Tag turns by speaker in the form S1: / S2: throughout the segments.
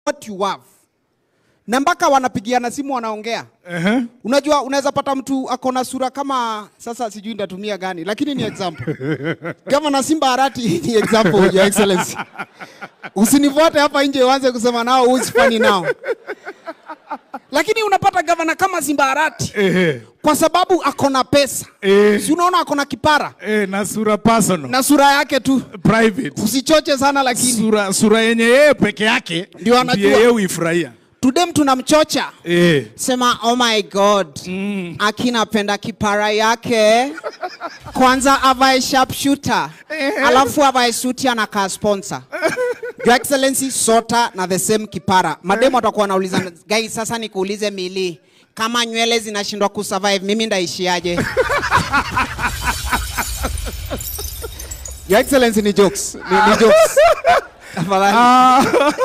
S1: what you have na mpaka wanapigiana simu wanaongea
S2: Ehe.
S1: unajua unaweza pata mtu ako na sura kama sasa sijui ndatumia gani lakini ni example kama na simba harati ni example your excellency usinivote hapa nje uanze kusema nao who is funny now lakini unapata gavana kama simba harati
S2: Ehe.
S1: kwa sababu ako na pesa
S2: Eh.
S1: si unaona ako na kipara
S2: Eh, na sura personal.
S1: na sura yake tu
S2: private.
S1: usichoche sana lakini
S2: Sura, sura yenye yeye peke yake
S1: Ndio anajua.
S2: ndiye yeye huifurahia.
S1: tudem tunamchocha
S2: Eh.
S1: sema oh my god mm. akinapenda kipara yake kwanza avae sharpshooter alafu avae suti anakaa sponsor your excellency sota na the same kipara mademu atakuwa anauliza gai sasa nikuulize mili kama nywele zinashindwa kusurvive mimi ndaishiaje your excellency ni jokes ni, ni jokes Tafadhali.
S2: Ah,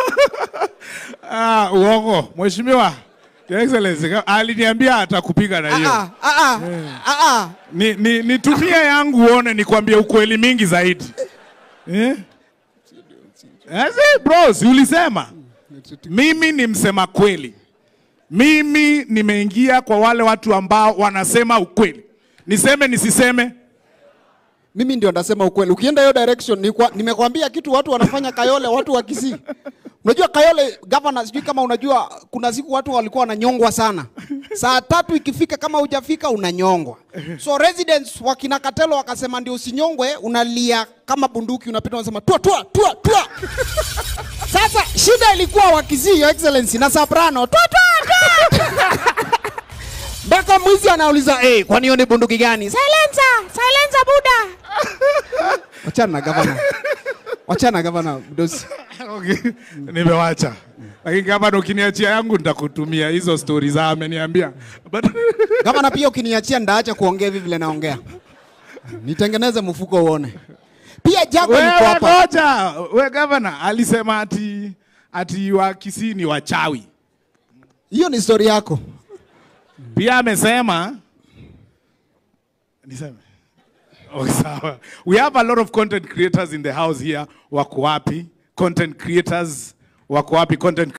S2: ah, uongo. Mheshimiwa Your Excellency ka- aliniambia atakupiga na hiyo.
S1: Ah, ah, ah, ah, ah.
S2: Ni, ni, nitumie yangu uone nikwambie ukweli mingi zaidi. Eh? Ase, bro, si ulisema? Mimi ni msema kweli. Mimi nimeingia kwa wale watu ambao wanasema ukweli. Niseme nisiseme?
S1: mimi ndio ndasema ukweli. Ukienda hiyo direction ni kwa, nimekwambia kitu watu wanafanya Kayole, watu wa Kisii. Unajua Kayole governor, sijui kama unajua, kuna siku watu walikuwa wananyongwa sana. Saa tatu ikifika, kama hujafika unanyongwa. So residents wa kina Katelo wakasema ndio usinyongwe, unalia kama bunduki, unapita unasema tua tua tua tua. Sasa shida ilikuwa wa Kisii, your excellency, na soprano tua tua tua. Mpaka mwizi anauliza eh, kwani hiyo ni bunduki gani? Silencer, silencer buda. Wachana na gavana. Wachana na gavana Mdosi.
S2: Okay. Nimewacha. Lakini kama ndo ukiniachia yangu nitakutumia hizo stori za ameniambia. But
S1: Gavana pia ukiniachia ndaacha kuongea hivi vile naongea. Nitengeneze mfuko uone. Pia Jago yuko
S2: wewe
S1: hapa.
S2: ngoja, we governor alisema ati ati wa Kisii ni wachawi.
S1: Hiyo ni story yako.
S2: Pia amesema niseme Okay, sawa. We have a lot of content creators in the house here. Wako wapi? Content creators wako wapi? Content